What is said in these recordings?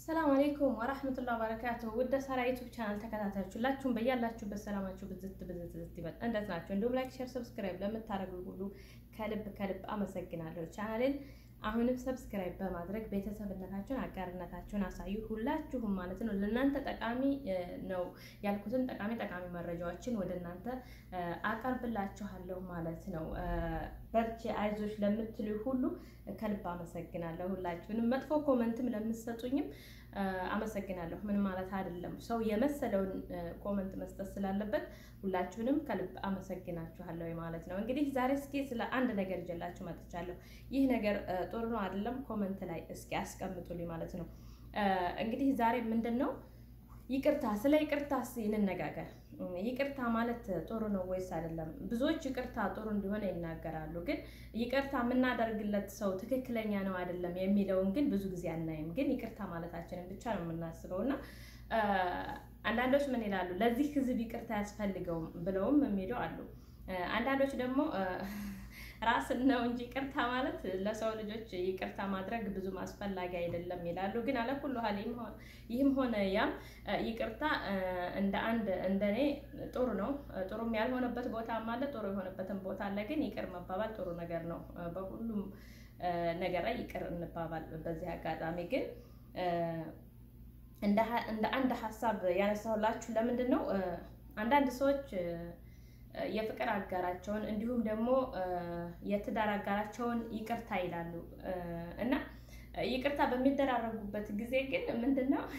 ሰላም አሌይኩም ወራህመቱላሂ ወበረካቱ። ውድ ሳራ ዩቱብ ቻናል ተከታታዮች ሁላችሁም በያላችሁበት ሰላማችሁ ብዝት ብዝት ብዝት ይበል። እንዴት ናቸው? እንዲሁም ላይክ፣ ሼር፣ ሰብስክራይብ ለምታደርጉ ሁሉ ከልብ ከልብ አመሰግናለሁ። ቻናልን አሁንም ሰብስክራይብ በማድረግ ቤተሰብነታችሁን አጋርነታችሁን አሳዩ። ሁላችሁም ማለት ነው። ለእናንተ ጠቃሚ ነው ያልኩትን ጠቃሚ ጠቃሚ መረጃዎችን ወደ እናንተ አቀርብላችኋለሁ ማለት ነው። በርቺ አይዞች ለምትሉ ሁሉ ከልብ አመሰግናለሁ። ሁላችሁንም መጥፎ ኮመንትም ለምትሰጡኝም አመሰግናለሁ። ምን ማለት አይደለም፣ ሰው የመሰለውን ኮመንት መስጠት ስላለበት ሁላችሁንም ከልብ አመሰግናችኋለሁ ማለት ነው። እንግዲህ ዛሬ እስኪ ስለ አንድ ነገር ይዤላችሁ መጥቻለሁ። ይህ ነገር ጥሩ ነው አይደለም፣ ኮመንት ላይ እስኪ አስቀምጡልኝ ማለት ነው። እንግዲህ ዛሬ ምንድን ነው ይቅርታ፣ ስለ ይቅርታ እስኪ እንነጋገር። ይቅርታ ማለት ጥሩ ነው ወይስ አይደለም? ብዙዎች ይቅርታ ጥሩ እንደሆነ ይናገራሉ። ግን ይቅርታ የምናደርግለት ሰው ትክክለኛ ነው አይደለም የሚለውን ግን ብዙ ጊዜ አናይም። ግን ይቅርታ ማለታችንን ብቻ ነው የምናስበው እና አንዳንዶች ምን ይላሉ? ለዚህ ሕዝብ ይቅርታ ያስፈልገውም ብለውም የሚሉ አሉ። አንዳንዶች ደግሞ ራስን ነው እንጂ ይቅርታ ማለት ለሰው ልጆች ይቅርታ ማድረግ ብዙም አስፈላጊ አይደለም ይላሉ። ግን አለኩሉ ሀል ይህም ሆነ ያም ይቅርታ እንደ አንድ እንደኔ ጥሩ ነው። ጥሩም ያልሆነበት ቦታ አለ፣ ጥሩ የሆነበትን ቦታ አለ። ግን ይቅር መባባል ጥሩ ነገር ነው። በሁሉም ነገር ላይ ይቅር እንባባል። በዚህ አጋጣሚ ግን እንደ አንድ ሀሳብ ያነሳሁላችሁ ለምንድን ነው አንዳንድ ሰዎች የፍቅር አጋራቸውን እንዲሁም ደግሞ የትዳር አጋራቸውን ይቅርታ ይላሉ እና ይቅርታ በሚደራረጉበት ጊዜ ግን ምንድን ነው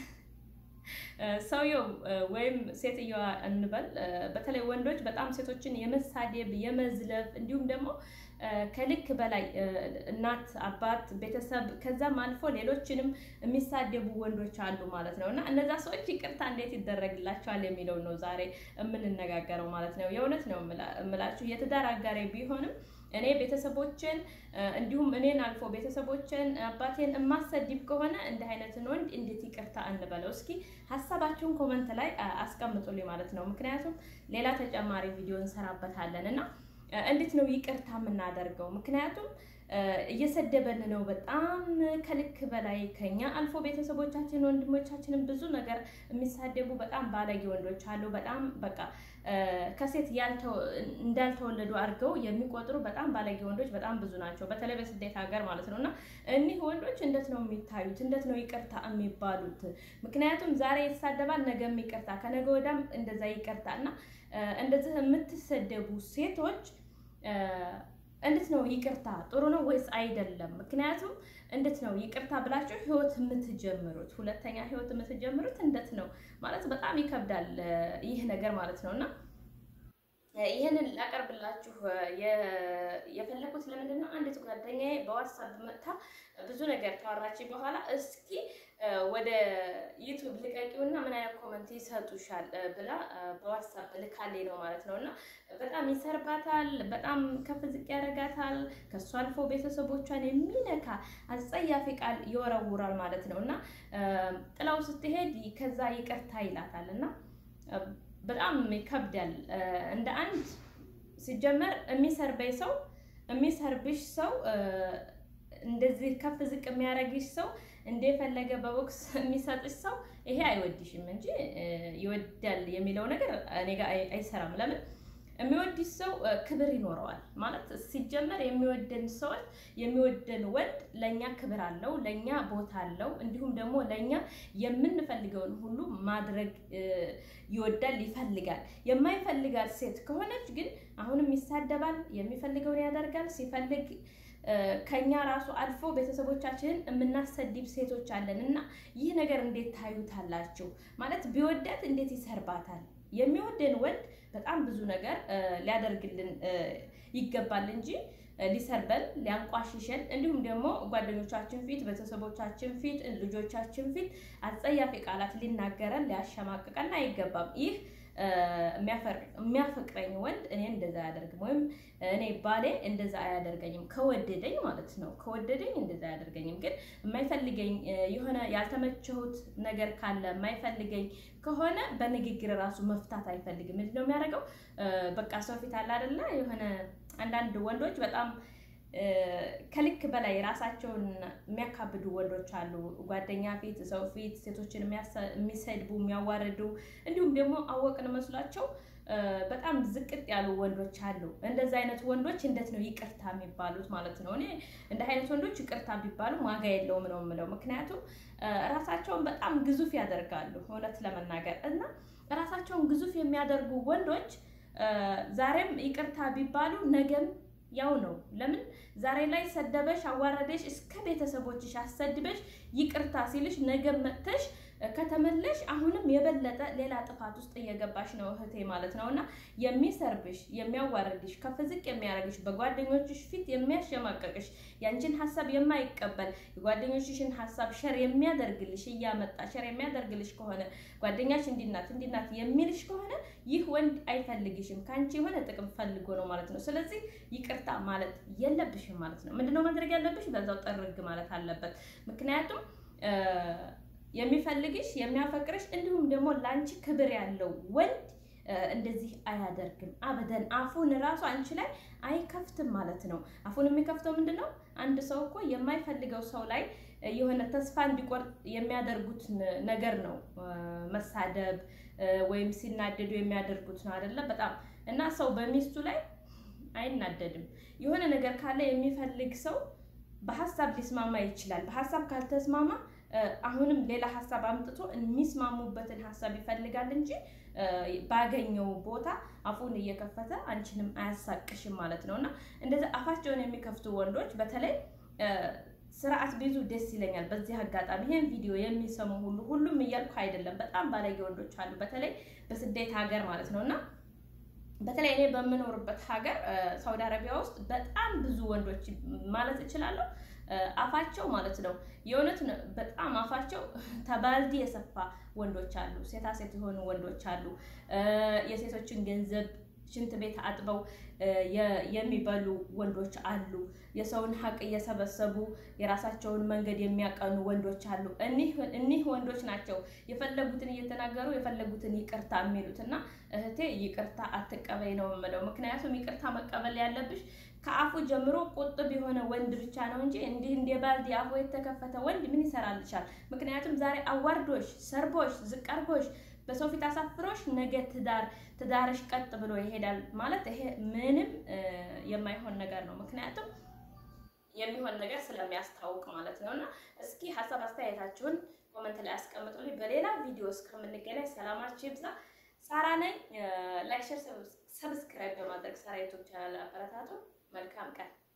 ሰውየው ወይም ሴትየዋ እንበል፣ በተለይ ወንዶች በጣም ሴቶችን የመሳደብ የመዝለፍ እንዲሁም ደግሞ ከልክ በላይ እናት፣ አባት፣ ቤተሰብ ከዛም አልፎ ሌሎችንም የሚሳደቡ ወንዶች አሉ ማለት ነው። እና እነዛ ሰዎች ይቅርታ እንዴት ይደረግላቸዋል የሚለው ነው ዛሬ የምንነጋገረው ማለት ነው። የእውነት ነው የምላችሁ የትዳር አጋሬ ቢሆንም እኔ ቤተሰቦችን እንዲሁም እኔን አልፎ ቤተሰቦችን አባቴን የማሰድብ ከሆነ እንዲህ አይነትን ወንድ እንዴት ይቅርታ እንበለው? እስኪ ሀሳባችሁን ኮመንት ላይ አስቀምጡልኝ ማለት ነው። ምክንያቱም ሌላ ተጨማሪ ቪዲዮ እንሰራበታለን እና እንዴት ነው ይቅርታ የምናደርገው? ምክንያቱም እየሰደበን ነው በጣም ከልክ በላይ ከኛ አልፎ ቤተሰቦቻችን ወንድሞቻችንን ብዙ ነገር የሚሳደቡ በጣም ባለጌ ወንዶች አሉ። በጣም በቃ ከሴት እንዳልተወለዱ አድርገው የሚቆጥሩ በጣም ባለጌ ወንዶች በጣም ብዙ ናቸው፣ በተለይ በስደት ሀገር ማለት ነው። እና እኒህ ወንዶች እንዴት ነው የሚታዩት? እንዴት ነው ይቅርታ የሚባሉት? ምክንያቱም ዛሬ ይሳደባል፣ ነገም ይቅርታ፣ ከነገ ወዲያም እንደዛ ይቅርታ እና እንደዚህ የምትሰደቡ ሴቶች እንዴት ነው ይቅርታ ጥሩ ነው ወይስ አይደለም? ምክንያቱም እንዴት ነው ይቅርታ ብላችሁ ህይወት የምትጀምሩት ሁለተኛ ህይወት የምትጀምሩት እንዴት ነው ማለት በጣም ይከብዳል ይህ ነገር ማለት ነው እና ይህንን ላቀርብላችሁ የፈለኩት ለምንድን ነው? አንዲት ጓደኛዬ በዋትሳፕ መጥታ ብዙ ነገር ካወራች በኋላ እስኪ ወደ ዩቱብ ልቀቂውና ምን አይነት ኮመንት ይሰጡሻል ብላ በዋትሳፕ ልካሌ ነው ማለት ነው። እና በጣም ይሰርባታል፣ በጣም ከፍ ዝቅ ያደርጋታል። ከእሱ አልፎ ቤተሰቦቿን የሚነካ አጸያፊ ቃል ይወረውራል ማለት ነው። እና ጥላው ስትሄድ ከዛ ይቅርታ ይላታል እና በጣም ይከብዳል። እንደ አንድ ሲጀመር የሚሰርበኝ ሰው የሚሰርብሽ ሰው እንደዚህ ከፍ ዝቅ የሚያደርግሽ ሰው እንደፈለገ በቦክስ የሚሰጥሽ ሰው ይሄ አይወድሽም እንጂ ይወዳል የሚለው ነገር እኔ ጋር አይሰራም። ለምን የሚወድሽ ሰው ክብር ይኖረዋል ማለት ሲጀመር የሚወደን ሰዎች የሚወደን ወንድ ለእኛ ክብር አለው፣ ለእኛ ቦታ አለው። እንዲሁም ደግሞ ለእኛ የምንፈልገውን ሁሉ ማድረግ ይወዳል፣ ይፈልጋል። የማይፈልጋት ሴት ከሆነች ግን አሁንም ይሳደባል፣ የሚፈልገውን ያደርጋል። ሲፈልግ ከኛ ራሱ አልፎ ቤተሰቦቻችንን የምናሰድብ ሴቶች አለን እና ይህ ነገር እንዴት ታዩታላችሁ? ማለት ቢወዳት እንዴት ይሰርባታል? የሚወደን ወንድ በጣም ብዙ ነገር ሊያደርግልን ይገባል እንጂ ሊሰርበን፣ ሊያንቋሽሸን እንዲሁም ደግሞ ጓደኞቻችን ፊት፣ ቤተሰቦቻችን ፊት፣ ልጆቻችን ፊት አጸያፊ ቃላት ሊናገረን፣ ሊያሸማቅቀን አይገባም። ይህ የሚያፈቅረኝ ወንድ እኔ እንደዛ አያደርግም፣ ወይም እኔ ባሌ እንደዛ አያደርገኝም። ከወደደኝ ማለት ነው። ከወደደኝ እንደዛ አያደርገኝም። ግን የማይፈልገኝ የሆነ ያልተመቸሁት ነገር ካለ የማይፈልገኝ ከሆነ በንግግር ራሱ መፍታት አይፈልግም። ምንድን ነው የሚያደርገው? በቃ ሰው ፊት አለ አይደለ? የሆነ አንዳንድ ወንዶች በጣም ከልክ በላይ ራሳቸውን የሚያካብዱ ወንዶች አሉ። ጓደኛ ፊት፣ ሰው ፊት ሴቶችን የሚሰድቡ የሚያዋርዱ፣ እንዲሁም ደግሞ አወቅን መስሏቸው በጣም ዝቅጥ ያሉ ወንዶች አሉ። እንደዚህ አይነት ወንዶች እንዴት ነው ይቅርታ የሚባሉት ማለት ነው? እኔ እንደ አይነት ወንዶች ይቅርታ ቢባሉ ዋጋ የለውም ነው የምለው። ምክንያቱም ራሳቸውን በጣም ግዙፍ ያደርጋሉ እውነት ለመናገር እና ራሳቸውን ግዙፍ የሚያደርጉ ወንዶች ዛሬም ይቅርታ ቢባሉ ነገም ያው ነው። ለምን ዛሬ ላይ ሰደበሽ፣ አዋረደሽ፣ እስከ ቤተሰቦችሽ አሰድበሽ ይቅርታ ሲልሽ ነገ መጥተሽ ከተመለሽ አሁንም የበለጠ ሌላ ጥፋት ውስጥ እየገባሽ ነው እህቴ ማለት ነው። እና የሚሰርብሽ የሚያዋርድሽ ከፍ ዝቅ የሚያደርግሽ በጓደኞችሽ ፊት የሚያሸማቀቅሽ ያንቺን ሀሳብ የማይቀበል የጓደኞችሽን ሀሳብ ሸር የሚያደርግልሽ እያመጣ ሸር የሚያደርግልሽ ከሆነ ጓደኛሽ እንዲናት እንዲናት የሚልሽ ከሆነ ይህ ወንድ አይፈልግሽም። ከአንቺ የሆነ ጥቅም ፈልጎ ነው ማለት ነው። ስለዚህ ይቅርታ ማለት የለብሽም ማለት ነው። ምንድነው ማድረግ ያለብሽ? በዛው ጠርግ ማለት አለበት። ምክንያቱም የሚፈልግሽ የሚያፈቅርሽ እንዲሁም ደግሞ ለአንቺ ክብር ያለው ወንድ እንደዚህ አያደርግም አበደን። አፉን ራሱ አንቺ ላይ አይከፍትም ማለት ነው። አፉን የሚከፍተው ምንድን ነው? አንድ ሰው እኮ የማይፈልገው ሰው ላይ የሆነ ተስፋ እንዲቆርጥ የሚያደርጉት ነገር ነው መሳደብ ወይም ሲናደዱ የሚያደርጉት ነው አይደለ? በጣም እና ሰው በሚስቱ ላይ አይናደድም። የሆነ ነገር ካለ የሚፈልግ ሰው በሀሳብ ሊስማማ ይችላል። በሀሳብ ካልተስማማ አሁንም ሌላ ሀሳብ አምጥቶ የሚስማሙበትን ሀሳብ ይፈልጋል እንጂ ባገኘው ቦታ አፉን እየከፈተ አንቺንም አያሳቅሽም ማለት ነው። እና እንደዚህ አፋቸውን የሚከፍቱ ወንዶች በተለይ ስርዓት ቢይዙ ደስ ይለኛል። በዚህ አጋጣሚ ይህን ቪዲዮ የሚሰሙ ሁሉ ሁሉም እያልኩ አይደለም፣ በጣም ባለጌ ወንዶች አሉ፣ በተለይ በስደት ሀገር ማለት ነው እና በተለይ እኔ በምኖርበት ሀገር ሳውዲ አረቢያ ውስጥ በጣም ብዙ ወንዶች ማለት እችላለሁ አፋቸው ማለት ነው የእውነት በጣም አፋቸው ተባልዲ የሰፋ ወንዶች አሉ። ሴታ ሴት የሆኑ ወንዶች አሉ። የሴቶችን ገንዘብ ሽንት ቤት አጥበው የሚበሉ ወንዶች አሉ። የሰውን ሀቅ እየሰበሰቡ የራሳቸውን መንገድ የሚያቀኑ ወንዶች አሉ። እኒህ ወንዶች ናቸው የፈለጉትን እየተናገሩ የፈለጉትን ይቅርታ የሚሉት እና እህቴ ይቅርታ አትቀበይ ነው የምለው። ምክንያቱም ይቅርታ መቀበል ያለብሽ ከአፉ ጀምሮ ቁጥብ የሆነ ወንድ ብቻ ነው እንጂ እንዲህ እንደ ባልዲ አፉ የተከፈተ ወንድ ምን ይሰራልሻል? ምክንያቱም ዛሬ አዋርዶሽ፣ ሰርቦሽ፣ ዝቅ አርጎሽ በሰው ፊት አሳፍሮሽ ነገ ትዳር ትዳርሽ ቀጥ ብሎ ይሄዳል ማለት ይሄ ምንም የማይሆን ነገር ነው። ምክንያቱም የሚሆን ነገር ስለሚያስታውቅ ማለት ነው። እና እስኪ ሀሳብ አስተያየታችሁን ኮመንት ላይ አስቀምጡልኝ። በሌላ ቪዲዮ እስከምንገናኝ ሰላማችሁ ይብዛ። ሳራ ነኝ። ላይክ፣ ሸር፣ ሰብስክራይብ በማድረግ ሳራ ዩቱብ ቻናል አበረታቱ። መልካም ቀን